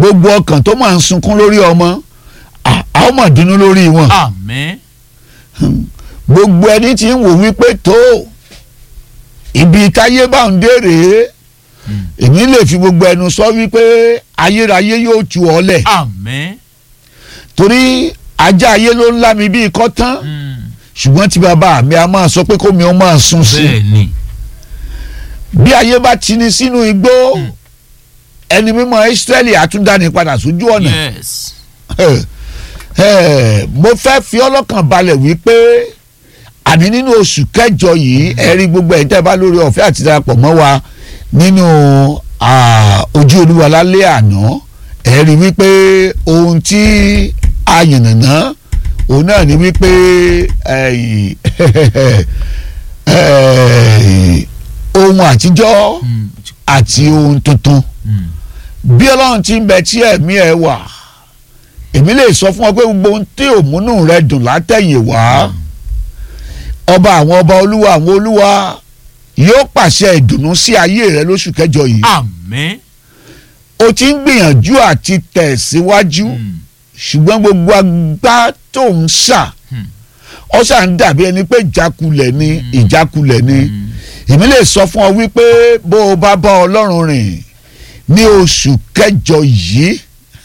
gbogbo ọkàn tó máa ń sunkún lórí ọmọ à á ó mà dùnnú lórí wọn àmín gbogbo ẹni tí ń wò wípé tó ibi táyé bá ń dé rèé èmi lè fi gbogbo ẹnu sọ wípé ayérayé yóò tu ọ lẹ̀ àmín torí ajá ayé ló ń lá mi bíi kọ́tán Mm. ṣùgbọ́n tí bàbá mi a máa sọ pé kómi ó máa sun sí i bẹ́ẹ̀ ni bí ayé bá ti ní sínú igbó ẹni mímọ́ Ísírẹ́lì àtúndáni padà sójú ọ̀nà yes Eh, eh, mo fẹ́ fi ọlọ́kàn balẹ̀ wípé àní nínú oṣù kẹjọ yìí ẹ rí gbogbo ẹ̀yin tẹ́ ẹ bá lórí ọ̀fẹ́ àti darapọ̀ mọ́ wa nínú ah, ojú olúwa lálẹ́ àná ẹ rí wípé ohun tí a yànnàná òun náà ni wípé eh, eh, ohun àtijọ́ Mm. àti ohun tuntun Mm. bí ọlọ́run ti ń bẹ tí ẹ̀mí ẹ wà èmi lè sọ fún ọ pé gbogbo ohun tí òmùnú rẹ dùn látẹ̀yìn wá ọba àwọn ọba olúwa àwọn olúwa yóò pàṣẹ ìdùnnú sí ayé rẹ lóṣù kẹjọ yìí àmín o ti ń gbìyànjú àti tẹ̀ síwájú Mm. ṣùgbọ́n gbogbo agbá tó ń ṣà Hmm. ọ ṣà ń dàbí ẹni pé ìjákulẹ̀ ni ìjákulẹ̀ ni Mm. èmi lè sọ fún ọ wípé bó o bá bá ọlọ́run rìn ní oṣù kẹjọ yìí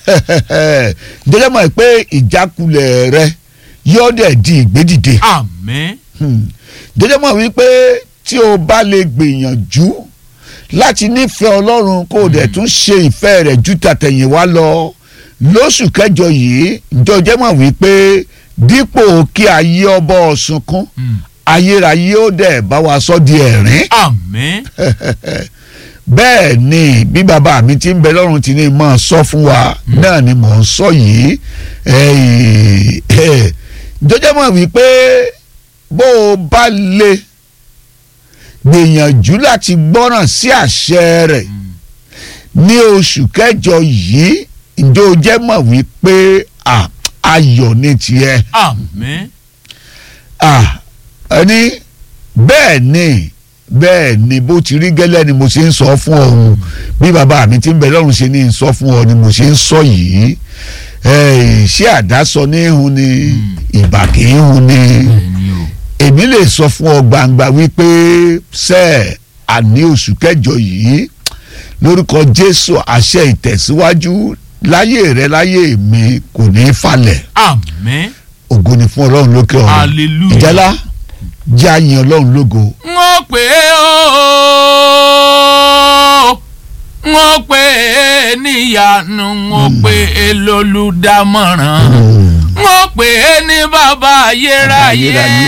jẹjẹ mọ̀ pé ìjákulẹ̀ rẹ yóò dẹ̀ di ìgbédìde àmín jẹjẹ mọ̀ wípé tí o bá lè gbìyànjú láti nífẹ̀ẹ́ ọlọ́run kó o dẹ̀ tún ṣe ìfẹ́ rẹ̀ ju tàtẹ̀yìnwá lọ lóṣù kẹjọ yìí jọjẹ mọ̀ wípé dípò kí ayé ọbọ ọ̀sunkún Mm. ayérayé ó dẹ̀ bá wa sọ di ẹ̀rín àmín bẹ́ẹ̀ ni bí bàbá mi ti ń bẹ lọ́run ti ní mọ̀ sọ fún wa náà ni mò ń sọ yìí Eh, eh, jọjọ́ mọ̀ wípé bó o bá lè gbìyànjú láti gbọ́ràn sí àṣẹ rẹ̀ ní oṣù kẹjọ yìí ǹjẹ́ o jẹ́ mọ̀ wípé à, ayọ̀ ní tiẹ̀ àmín ah ẹni bẹ́ẹ̀ ni bẹ́ẹ̀ ni bó ti rí gẹ́lẹ́ ni mo ṣe ń sọ fún ọ̀hún bí bàbá mi ti ń bẹ lọ́run ṣe ní sọ fún ọ ni mo ṣe ń sọ yìí Eh, ṣé àdásọ ní hun ni ìbà kì í hun ni bẹ́ẹ̀ ni o èmi lè sọ fún ọ gbangba wípé ṣe àní oṣù kẹjọ yìí lórúkọ Jésù àṣẹ ìtẹ̀síwájú láyé rẹ láyé mi kò ní í falẹ̀ àmín ògo ni fún Ọlọ́run lókè ọ̀run hallelujah ìjálá jẹ́ àyìn ọlọ́run lógo. wọ́n pè é o wọ́n pè é níyanu wọ́n pè é lólùdámọ̀ràn wọ́n pè é ní bàbá ayérayé. Ayérayé.